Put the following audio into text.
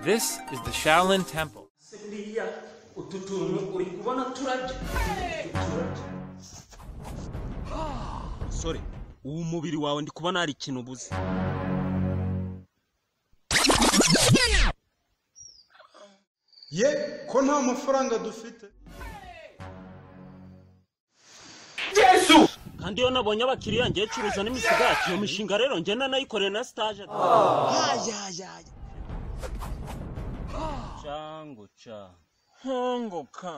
This is the Shaolin Temple. siniya utu tuntu uri kubona turabya sore uwo mubiri wawe ndi kubona hari ikintu ubuze ye ko nta mafaranga dufite kandi iyo nabonye abakiriya ngiye curuza n'imisigati iyo mishinga rero ngenda nayikoreye na sitaje cangutsa hongoka